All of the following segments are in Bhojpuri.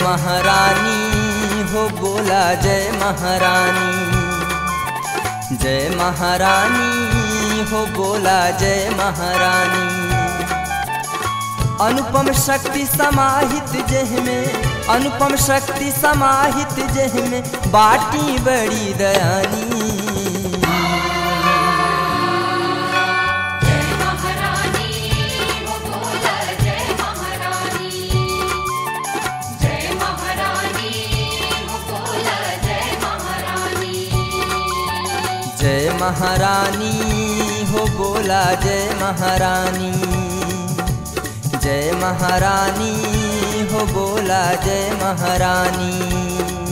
महारानी हो बोला जय महारानी जय महारानी हो बोला जय महारानी अनुपम शक्ति समाहित जह में अनुपम शक्ति समाहित जह में बाटी बड़ी दयानी जय महारानी वो बोला जय महारानी जय महारानी वो बोला जय महारानी जय महारानी हो बोला जय महारानी जय महारानी हो बोला जय महारानी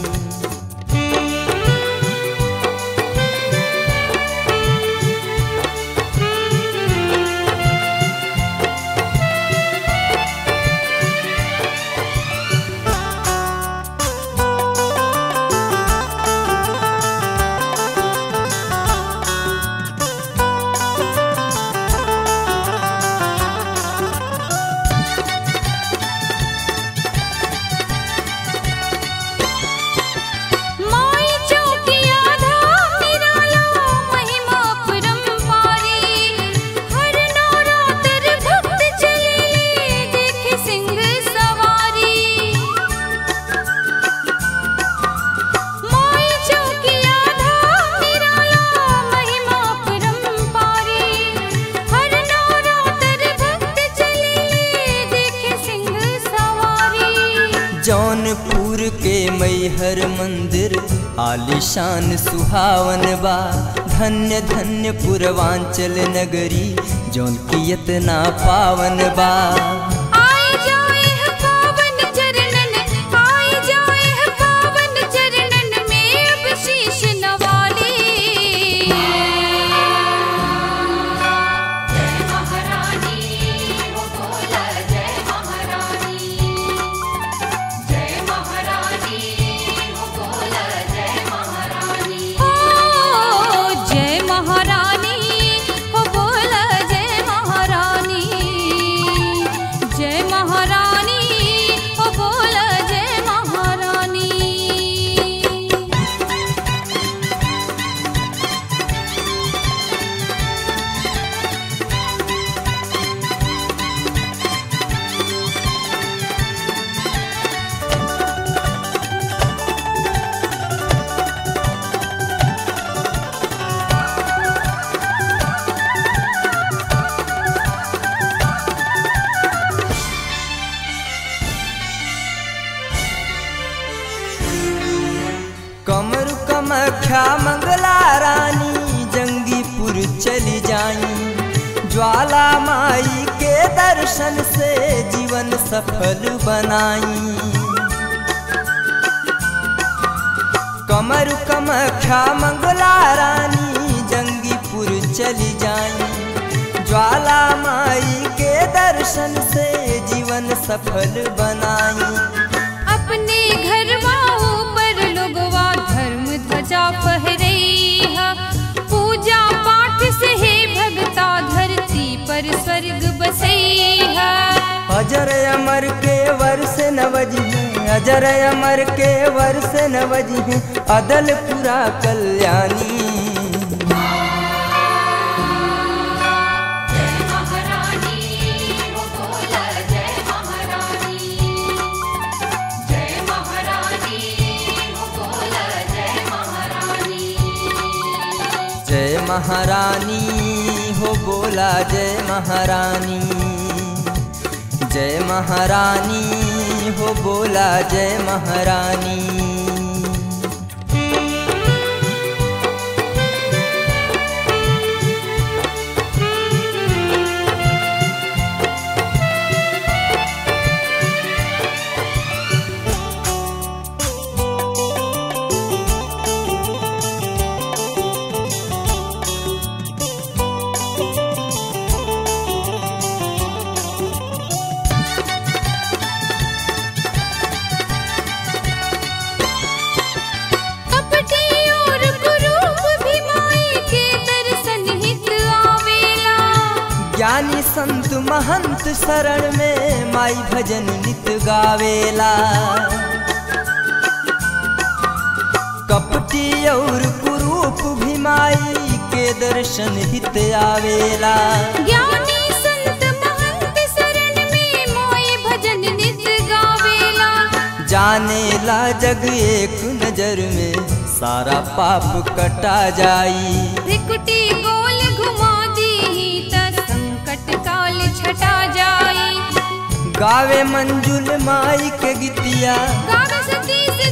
माई चौकिया धाम निराला महिमा परम्पारी हर नवरात्र भक्त चले देखे सिंह सवारी माई चौकिया धाम निराला महिमा परम्पारी हर नवरात्र भक्त चले देखे सिंह सवारी जौनपुर के मैहर मंदिर आलिशान सुहावन बा धन्य धन्य पूर्वांचल नगरी जौन की इतना पावन बा आए जाए है पावन चरणन आए जाए है पावन चरणन में अब शीश नवाले जय महारानी वो बोला जय महारानी जय महारानी वो बोला जय महारानी ओ जय महारानी वो बोला जय महारानी जय महारानी वो बोला जय महारानी कमरु कमख्या मंगला रानी जंगीपुर चली जाई ज्वाला माई के दर्शन से जीवन सफल बनाई कमरु कमख्या मंगला रानी जंगीपुर चली जाई ज्वाला माई के दर्शन से जीवन सफल बनाई अपने घरवा ऊपर लोगवा धर्म ध्वजा फहरैहा पूजा पाठ से हे भगता धरती पर स्वर्ग बसैहा अजर अमर के वर्ष नवजी हैं अजर अमर के वर्ष नवजी हैं अदलपुरा कल्याणी जय महारानी वो बोला जय महारानी जय महारानी वो बोला जय महारानी जय महारानी हो बोला जय महारानी जय महारानी हो बोला जय महारानी कपटी और कुरूप भी माई के दर्शन हित आवेला ज्ञानी संत महंत शरण में माई भजन नित गावेला और कुरूप भी माई के दर्शन हित आवेला ज्ञानी संत महंत शरण में मोए भजन नित गावेला जानेला जग एक नजर में सारा पाप कटा जाई त्रिकुटी गोल घुमा दी त संकट काल छटा जाई गावे मंजुल माई के गीतिया गावे सतीश